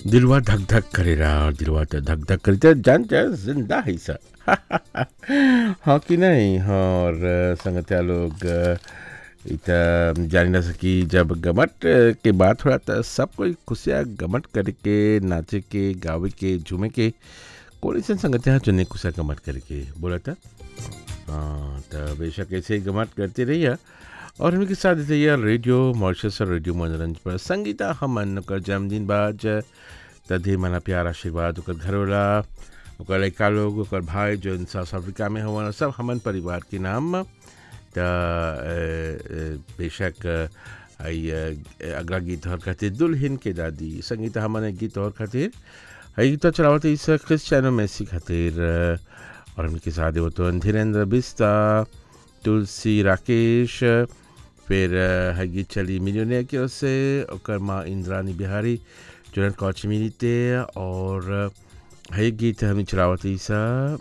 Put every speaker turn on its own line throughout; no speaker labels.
दिलवा धक धक करेला और दिलवा तो धक धक करे तो जान जा जिंदा है सर हाँ कि नहीं हाँ और संगतिया लोग इत जानी ना सकी जब गमट के बात हो रहा था सब कोई खुशियाँ गमट करके नाचे के गावे के झूमे के कोई सन संगतिया चुने खुशियाँ गमट करके बोला था हाँ तो बेशक ऐसे ही गमट करते रहिए और उनके साथ रहिए रेडियो मॉरिशस और रेडियो मनोरंजन पर संगीता हमन ओकर जन्मदिन बाद तदे मना प्यार आशीर्वाद ओकर घरवाला ओकर लड़का लोग ओकर भाई जो साउथ अफ्रीका में हुआ सब हमन परिवार के नाम त बेशक आई अगला गीत और खातिर दुल्हन के दादी संगीता हमन गीत और खातिर हई गीत चलावत इस क्रिस्टियानो मेसी खातिर और उनके साथ वो तो धीरेन्द्र बिस्ता तुलसी राकेश फिर है गीत चली मिलियनियर की ओर से ओकर माँ इंद्रानी बिहारी जुनन कौच मिलीते और है गीत हमें चलावत ईसा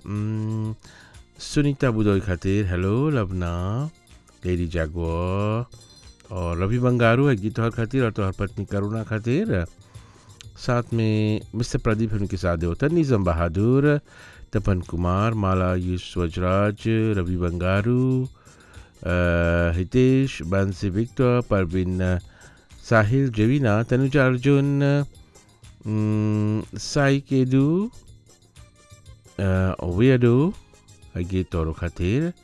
सुनीता बुदोई खातिर हेलो लबना लेडी जागो और रवि बंगारू है गीत और खातिर और तोहर पत्नी करुणा खातिर साथ में मिस्टर प्रदीप उनके साथ होता निज़म बहादुर तपन कुमार माला युष वजराज रवि बंगारू हितेश बंसी विक्टर परवीन साहिल जवीना तनुजा अर्जुन साई केदू वेडो गीत और खातिर